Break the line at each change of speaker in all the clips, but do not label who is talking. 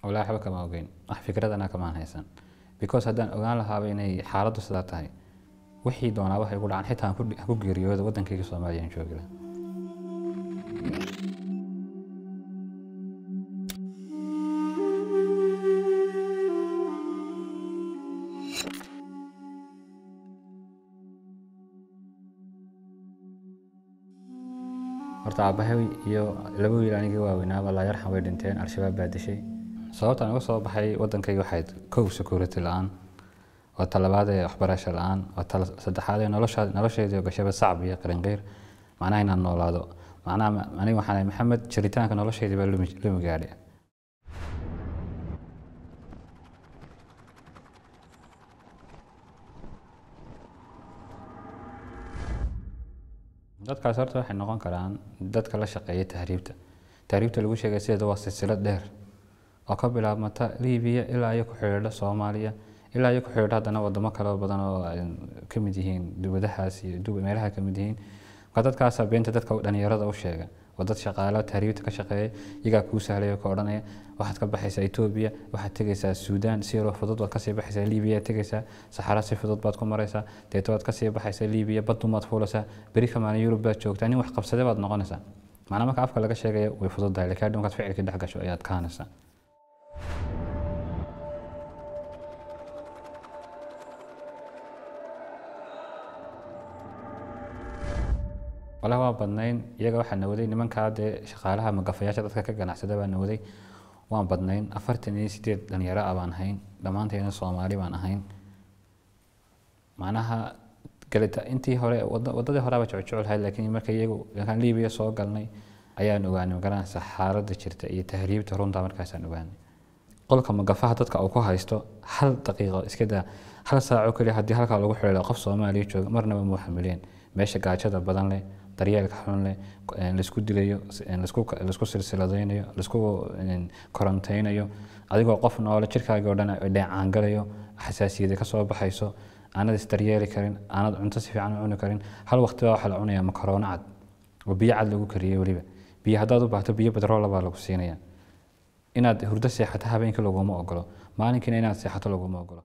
walaahi waxba kama ogeyn wax fikradana kamaan haysan because haddaan ogaan lahaaba inay xaaladdu sidaa tahay wixii doonaa waxay ku dhacaan xitaa aan ku- aan ku geeriyooda waddankayga soomaaliya aan joogi lahaa horta aabbahay iyo laba wiil anigii waaweynaaba laa yarxam way dhinteen al-shabaab baa dishay sababtaan uga soo baxay waddankayga waxayd kow security la-aan waa talabaad ee waxbarasho la-aan waa tala saddexaad ee nolosha nolosheedii oo gashaba sacab iyo qarinqeyr macnaha inaan noolaado macnaha ma- aniga waxaan ahay maxamed jiritaanka nolosheedii baa lumi lumi gaadhay dadkaas horta waxay noqon karaan dadka la shaqeeya tahriibta tahriibta lagu sheegay sideeda waa silsilad dheer oo ka bilaabmata liibiya ilaa iyo ku xidhiidha soomaaliya ilaa iyo ku xidhiidha haddana wadamo kale oo badan oo ay ka mid yihiin dubadahaas iyo dub meelaha ka mid yihiin marka dadkaasa beenta dadka dhalinyarada u sheega waa dad shaqaalo tahriibta ka shaqeeya iyagaa kuu sahlaya oo ka odhanaya waxaad ka baxaysaa etoobiya waxaad tegaysaa suudaan si yaroo fudud waad kasii baxaysaa liibiya tegaysaa saxara si fudud baad ku maraysaa deeto waad kasii baxaysaa liibiya badumaad fuulaysaa beri ka maalin yurub baad joogtaa nin wax qabsade baad noqonaysaa macnaa marka afka laga sheegaya way fududahay laakiin hadhow markaad ficilkii dhex gasho ayaad kahanaysaa walahi waa badnayn iyaga waxaa nawaday nimankaa dee shaqaalaha magafayaasha dadka ka ganacsada baa nawaday waan badnayn afartan iyo sideed dhalinyaro ah baan ahayn dhammaanteedna soomaali baan ahayn macnaha galita intii hore wada- wadadii horeaba jecel laakiin marka iyagu markaan liibiya soo galnay ayaan ogaanay magaranaysa xaaladda jirta iyo tahriibta runta markaasaan ogaanay qolka magafaha dadka uu ku haysto hal daqiiqo iska daa hal saaco keliya haddii halkaa lagu xidhiidho qof soomaaliya jooga marnaba muu xamileen meesha gaajada badan leh daryeelka xun leh eh, laisku dilayo s- eh, laisku laisku silsiladaynayo laisku eh, korantaynayo adigoo qof noole jirkaaga oo dhan ay dheecaangalayo xasaasiyada ka soo baxayso aanad isdaryeeli karin aanad cunto si fiican u cuni karin hal waqti baa waxaa la cunayaa makaroona cad oo biyo cad lagu kariyey weliba biyo haddaad u baahto biyo bedroola baa lagu siinaya inaad hurdo seexato habeenkii laguma ogolo maalinkiina inaad seexato laguma ogolo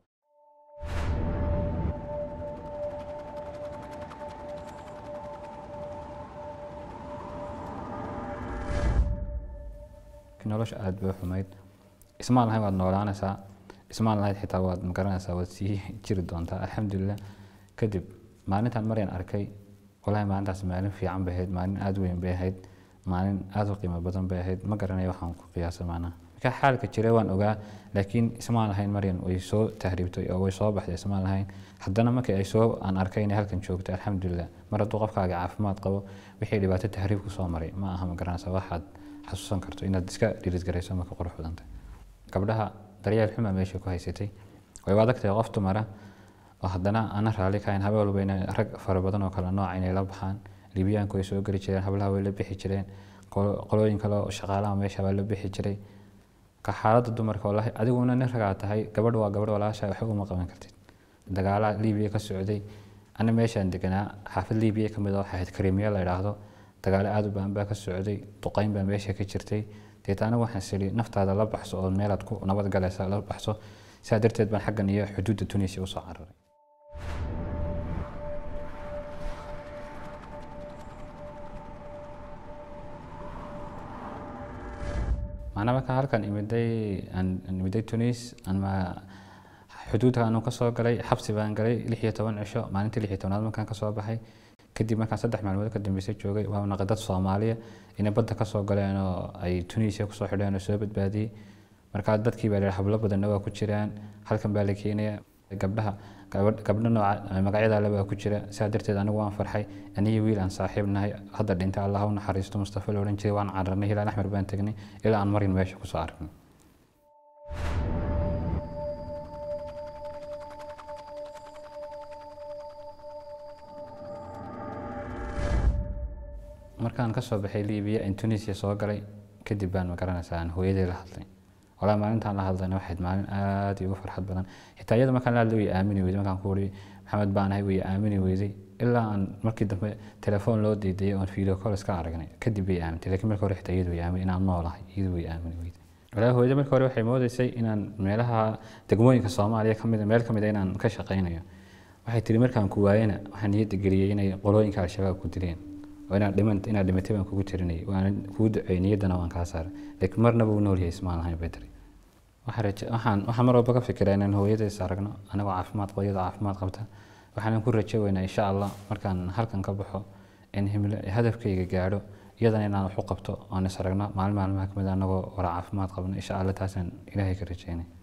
nolosha aada bay u xumayd ismaan lahayn waad noolaanaysaa ismaan lahayd xitaa waad magaranaysaa waad sii jiri doontaa alxamdulilah kadib maalintaan maryan arkay walahi maalintaas maalin fiican bay ahayd maalin aada u weyn bay ahayd maalin aada u qiimo badan bay ahayd ma garanayo waxaan ku qiyaasa maanaha marka xaalka jira waan ogaa laakiin ismaan lahayn maryan way soo tahriibtay oo way soo baxday ismaan lahayn haddana markii ay soo aan arkay inay halkan joogto alxamdulilah mar hadduu qofkaaga caafimaad qabo wixii dhibaato tahriib ku soo maray ma aha ma garanaysaa waxaad xasuusan karto inaad iska dhirisgarayso marka qurux badantay gabdhaha daryeel xuma meesha ku haysatay way u adagtahay qof dumara oo haddana ana raalli kahayn habeen walba inay rag fara badan oo kale nooca inay la baxaan libiyaanku way soo geli jireen hablaha way la bixi jireen qolo- qolooyin kale oo shaqaalaha meesha baa la bixi jiray ka xaaladda dumarka walahi adiguna nin ragaa tahay gabadh waa gabadh walaasha waxba uma qaban kartid dagaalaha libiya ka socday ana meeshaan deganaa xaafad libiya ka mid a waxay ahayd karimiya la idhaahdo dagaalo aada u baan baa ka socday duqayn baa meesha ka jirtay deeta anigu waxaan siri naftaada la baxso oo meelaad ku nabad galaysa la baxso sidaa darteed baan xaggan iyo xuduudda tunisia usoo cararay macnaa marka halkan imiday aan aan imiday tunis ama xuduudka aanu kasoo galay xabsi baan galay lix iyo toban cisho maalintii lix iyo tobnaad markaan kasoo baxay kadib markaan saddex maalmood ka dambeysay joogay waa naqay dad soomaaliya inay badda kasoo galeen oo ay tunisia kusoo xidheen oo soo badbaadiyey markaa dadkii baa la hablo badanna waa ku jiraan halkan baa la keenaya gabdhaha gabadh- gabdho nooca magacyada alle baa ku jira sidaa darteed anigu waan farxay aniyo wiil aan saaxiib nahay hadda dhintay allah u naxariisto mustafa la odhan jiray waan cararnay hilaan axmer baan tegnay ilaa aan marin meesha kusoo arknay markaan kasoo baxay libiya in tunisia soo galay kadib baan magaranaysaa aan hooyaday la hadlay walaa maalintaan la hadlayna waxayd maalin aad igu farxad badan xitaa iyada markaan la hadlay way aamini weyday markaan ku wari maxamed baan ahay way aamini weyday ilaa aan markii dambe telefoon loo deydayay oon video call iska aragnay kadib bay aamintay laakiin marka hore xitaa iyadu way aamin inaan noolahay iyadu way aamini weyday walaahi hooyada marka hore waxay moodeysay inaan meelaha degmooyinka soomaaliya ka mid meel ka mid a inaan ka shaqaynayo waxay tiri markaan ku waayena waxaan niyadda geliyey inay qolooyinka al-shabaab ku dileen oo inaad dhiman inaad dhimatay baan kugu tirinayay waana kugu duceeyey niyaddana waan kaa saaray laakiin marnaba uu nool yahay ismaan lahayn bay tiri waxaan raje waxaan waxaan mar walba ka fikiraa inaan hooyadays aragno anagoo caafimaad qaba iyadoo caafimaad qabta waxaanan ku rajo weynaa insha allah markaan halkan ka baxo in himlo hadafkayga gaadho iyadana inaan wax u qabto oon is aragno maalin maalmaha kamid a anagoo wara caafimaad qabno insha allah taasaan ilaahay ka rajeynay